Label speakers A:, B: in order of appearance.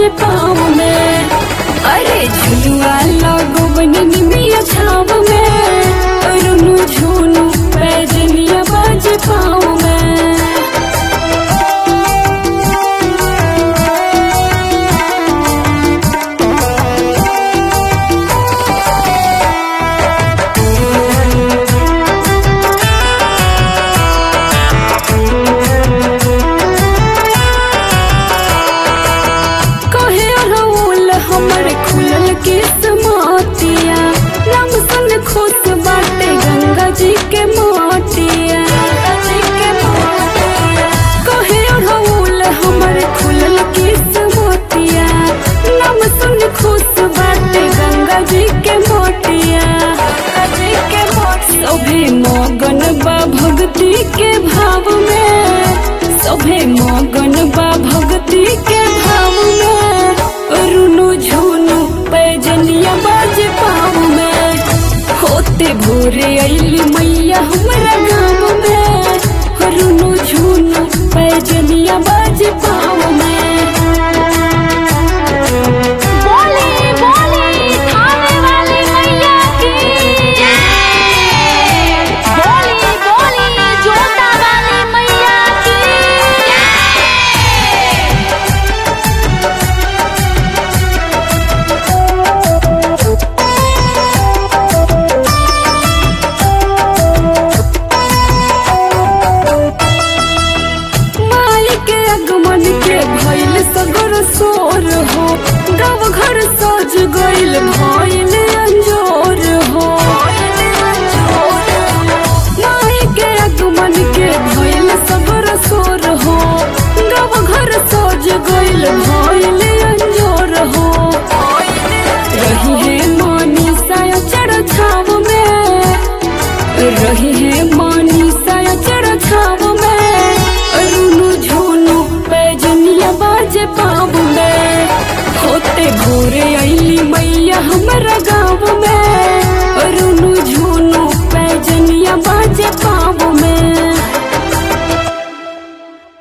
A: पाँव में अरे झुलुआ लगो बननी मिया छाव में रुनु झुनु पैजनिया बाज पाँव में कहे रउल हमर खुलल किस्मतिया रंग सन खुश बाटे गंगा जी के मोतिया कहे रउल हमर खुलल किस्मतिया रंग सन खुश बाटे गंगा जी के मोतिया सभे मगन बा भक्ति के भाव में सभे मगन बा भक्ति के भाव में रुनु झुनु पैजनिया बाज पाँव में होते भोरे अली मैया हमरा गाँव में रुनु झुनु पैजनिया बाज पाँव में
B: बोली बोली थाने वाली मैया की बोली बोली जोता वाली मैया की
A: माई के आगमन के भइल सगर सोर हो गाँव घर सज गइल भइल अंजोर हो माई के आगमन के भइल सगर सोर हो गाँव घर सज गइल भइल अंजोर हो रही है मानी साया चढ़ छाव में रही है मानी साया चढ़ छाव में रुनु झुनु पैजनिया बाज पाँव में होते